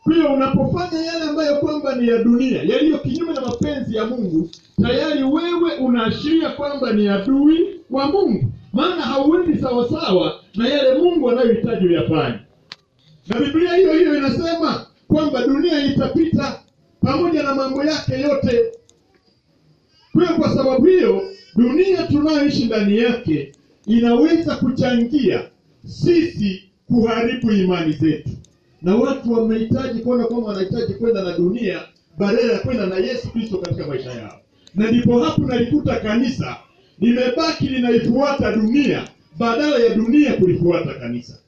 Kwa hiyo unapofanya yale ambayo kwamba ni ya dunia, yaliyo kinyume na mapenzi ya Mungu, tayari wewe unaashiria kwamba ni adui wa Mungu, maana hauendi sawasawa na yale Mungu anayohitaji uyafanye. Na Biblia hiyo hiyo inasema kwamba dunia itapita pamoja na mambo yake yote. Kwa hiyo kwa sababu hiyo, dunia tunayoishi ndani yake inaweza kuchangia sisi kuharibu imani zetu, na watu wamehitaji kuona kwamba wanahitaji kwenda na dunia badala ya kwenda na Yesu Kristo katika maisha yao, na ndipo hapo nalikuta kanisa limebaki linaifuata dunia badala ya dunia kulifuata kanisa.